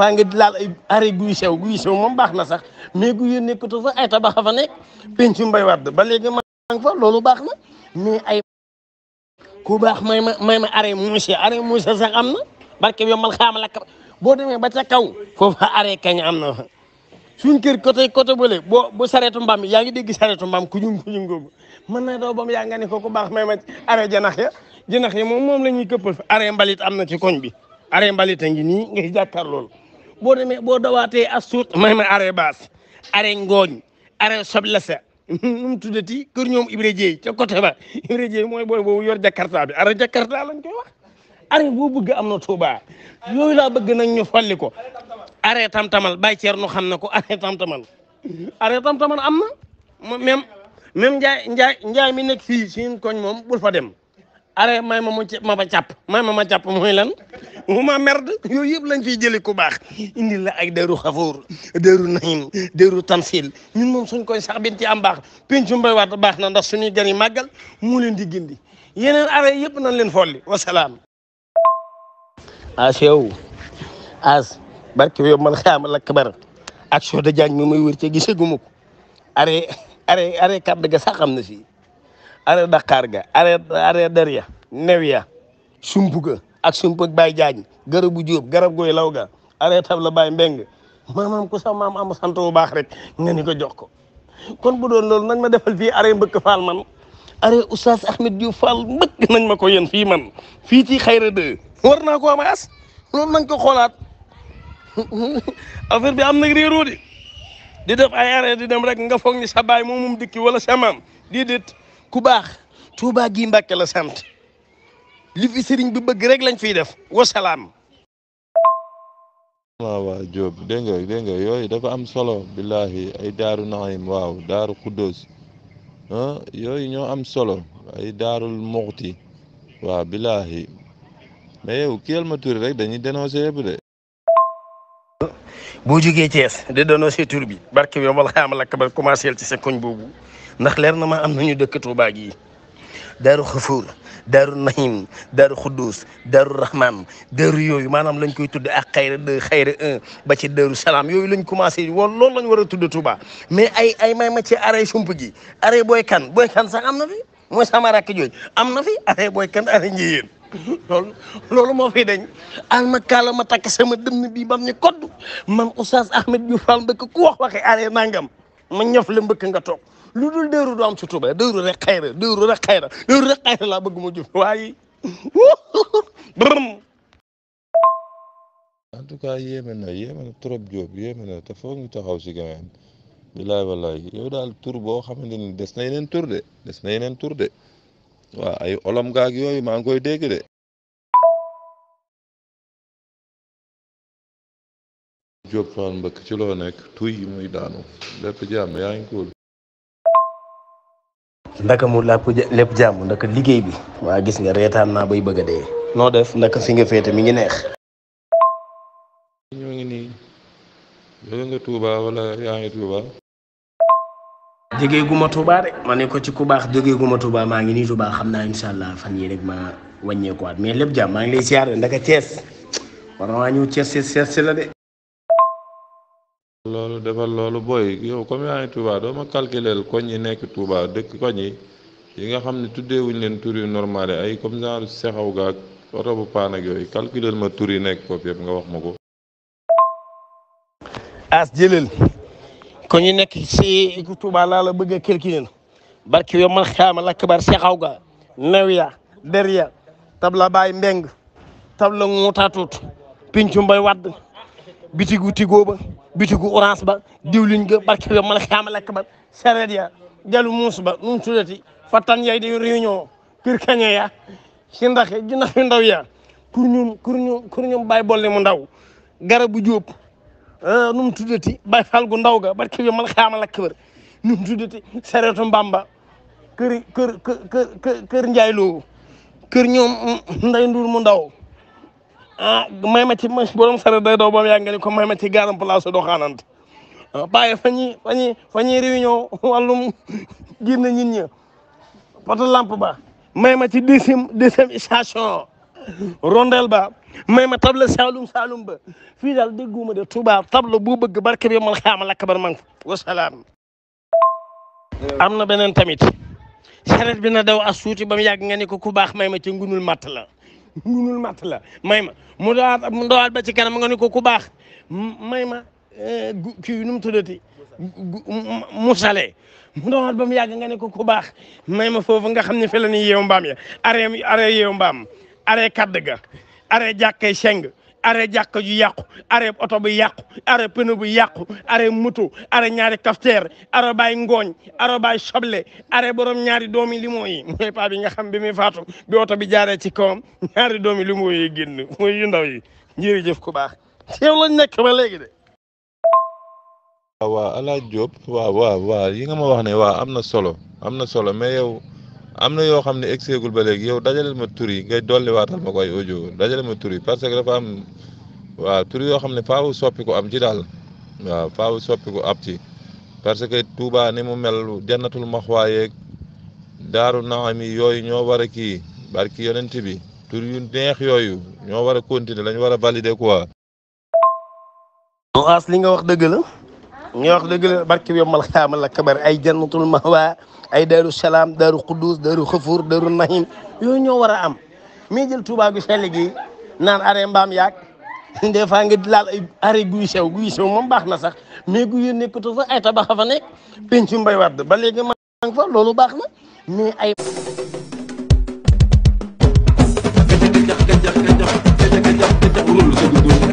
fois nga laal ay arrêt guy sew guy sew moom baax na sax mais guy nekkatu fa ay tabax fa nekk pencu mbay wadd ba léegi maa ngi fa loolu baax na mais ay ku baax may ma may ma arrêt monsieur arrêt monsieur sax am na barke bi yow mal xaama lakk boo demee ba ca kaw foofu arrêt kañ am na fa suñ kër côté côté bële boo bu sareetu mbaam yaa ngi dégg sareetu mbaam ku ñu ku ñu ngóobu mën na doo bam yaa nga ne ko ku baax may ma arrêt janax ya janax ya moom moom la ñuy këppal fi arrêt mbalit am na ci koñ bi arrêt mbalit a ngi nii ngay jàkkaar loolu boo demee boo dawaatee as suut may ma arrêt baas arrêt ngooñ arrêt soble sa nu mu tuddati kër ñoom Ibra Dieye ca côté ba Ibra Dieye mooy booy boobu yor jakarta bi arrêt jakarta lañ koy wax arrêt boo bëgg am na Touba yooyu laa bëgg nag ñu folli ko arrêt tam-tamal Baye Thierno xam na ko arrêt tam-tamal arrêt tam-tamal am na même même njaay njaay njaay mi nekk fii suñu koñ moom bul fa dem arrêt may ma mu ma ba càpp may ma ma càpp mooy lan mu ma merde yooyu yëpp lañ fiy jëlee ku baax indi la ay deru xafoor deru nahim deru tansil ñun moom suñ koy sax bin ci am baax pencu mbay waat baax na ndax suñuy gan yi màggal mu leen di gindi yeneen arrêt yëpp nañ leen folli wasalaam as yow as barke yow man xaama la kabar ak soo da jaañ mi may wër ca gisaguma ko arrêt arrêt arrêt kàdd ga sax am na fii arrêt Dakar ga arrêt arrêt Derya new ya sump ga ak sump ak Baye Jaañ garabu Jóob garab gooy law ga arrêt tab la Baye Mbeng maanaam ku sax maam am sant bu baax rek nga ni ko jox ko kon bu doon loolu nañ ma defal fii arrêt mbëkk faal man arrêt Oustaz Ahmed Diouf Fall mbëkk nañ ma ko yéen fii man fii ci xayra de war naa ko am as loolu nañ ko xoolaat affaire bi am nag réeroo de di def ay arrêt di dem rek nga foog ni sa baay moom moom dëkki wala sa maam di déet ku baax Touba gi Mbàkke la sant li fi sëriñ bi bëgg rek lañ fiy def wasalaam. waaw waaw Diop dégg nga dégg nga yooyu dafa am solo billahi ay daaru naxim waaw daaru xuddoos ah yooyu ñoo am solo ay daarul muxti waaw billahi mais yow kiyal ma turi rek dañuy dénoncé yëpp de boo jógee Thiès di doonoo see tur bi barke bi wala xaamal ak ba commencé ci sa koñ boobu ndax leer na ma am nañu dëkk Touba gi daaru xafuur daaru nahim daaru xuddus daaru rahman daaru yooyu maanaam lañ koy tudde ak xayra deux xayra un ba ci daaru salaam yooyu lañ commencé woon loolu lañ war a tudde Touba mais ay ay may ma ci arrêt sump gi arrêt booy kan booy kan sax am na fi mooy sama rakk jooju am na fi arrêt booy kan arrêt njiyéen loolu loolu moo fi dañ al ma kaala ma takk sama dënn bi bam ni kodd man Oustaz Ahmed Diouf Fall mbëkk ku wax waxe arrêt nangam ma ñëf la mbëkk nga toog lu dul dëru du am ci Touba dëru rek xayra dëru rek xayra dëru rek xayra laa bëgg ma jëf waaye bërëm en tout cas yéeme na yéeme na trop Diop yéeme na te foog ñu taxaw si gameen bilaay wallaay yow daal tur boo xamante ni des na yeneen tur de des na yeneen tur de waaw ay olom gaag yooyu maa ngi koy dégg de Diop Fall mbëkk ci loo nekk tuy muy daanu lépp jàmm yaa ngi cool ndaka mu lépp lépp jàmm ndaka liggéey bi waa gis nga reetaan naa bay bëgg a dee noo def ndaka fi nga féete mi ngi neex ñoo ngi nii jóge nga Touba wala yaa ngi Touba jógee guma Touba de ma ne ko ci ku baax jógee guma Touba maa ngi nii Touba xam naa incha allah fan yii rek ma wàññeekuwaat mais lépp jàmm maa ngi lay siyaare ndaka Thiès war na maa ñëw Thiès Thiès si la de loolu defal loolu booy yow comme yaa ngi Touba doo ma calculer koñ yi nekk Touba dëkk koñ yi yi nga xam ne tuddeewuñ leen tur yu normal ay comme genre sexaw gaag oto bu paan ak yooyu calculer ma tur yi nekk foofu yëpp nga wax ma ko. as jëlal ko ñu nekk si Touba laa la bëgg a calculer barki yow man xaama lakk bar sexaw ga new ya der ya tabla baay mbeng tabla nguutaatut pincu mbay wadd bitigu tigoo ba bitigu orange ba diwlin ga barke yow man xaama lakk bar sareet ya jalu muus ba nu mu tuddati fattan yay di réunion kër kañe ya si ndax ji ndax yu ndaw ya pour ñum pour ñum pour ñum bàyyi bolle mu ndaw garabu jóob nu mu tuddati bàyyi fal gu ndaw ga barke yow man xaama lakk bar nu mu tuddati sareetu mbamba kër kër kër kër njaay loo kër ñoom nday nduur mu ndaw ah may ma ci ma borom sare day daw ba mu yàgg nga ni ko may ma ci garam place doo xaanante bàyyi fa ñuy fa ñuy fa ñuy réunion wàllum génn nit ñi poto lampe ba may ma ci deuxième deuxième station rondel ba may ma table saalum saalum ba fii daal dégguma de Touba table bu bëgg barke bi mal xaama lakk bar mang fa wasalaam am na beneen tamit saret bi na daw as suuti ba mu yàgg nga ne ko ku baax may ma ca ngunul matt la ngunul matt la may ma mu dawaat mu dawaat ba ci kanam nga ne ko ku baax may ma kii nu mu tuddati mu sale mu dawaat ba mu yàgg nga ne ko ku baax may ma foofu nga xam ne fi la ni yeewu mbaam ya aree aree yeewu mbaam aree kadd ga aree jàkkay seng aree jàkka ju yàqu aree oto bu yàqu aree pneu bu yàqu aree moto aree ñaari kafteer aree baay ngooñ aree baay soble aree borom ñaari doomi limo yi mooy paa bi nga xam bi muy faatu bi oto bi jaaree ci kawam ñaari doomi limo yi génn mooy yu ndaw yi jërëjëf ku baax teew lañ nekk ba léegi de waaw waaw alaaj Diop waaw waaw waaw yi nga ma wax ne waaw am na solo am na solo mais yow am na yoo xam ne egseegul ba léegi yow dajaleel ma tur yi ngay dolli waatal ma ko ay audio dajale ma tur yi parce que dafa am waaw tur yoo xam ne faaw soppi ko am ci daal waaw faaw soppi ko ab ci parce que Touba ni mu mel jannatul maxwaa yeeg daaru naami yooyu ñoo war a kii barki yonent bi tur yu neex yooyu ñoo war a continuer lañ war a valider quoi. as li nga wax dëgg la nga wax dëgg la barke bi yombal xaamal la kabar ay jannatul mahwa ay daaru salaam daaru quddus daaru xafuur daaru nahim yooyu ñoo war a am mais jël Touba gu sell gi naan arrêt mbaam yaag des fois nga laal ay arrêt guy sew guy sew moom baax na sax mais guy yu nekkatu fa ay tabax fa nekk pencu mbay wadd ba léegi maa ngi fa loolu baax na mais ay gajax gajax gajax gajax gajax gajax gajax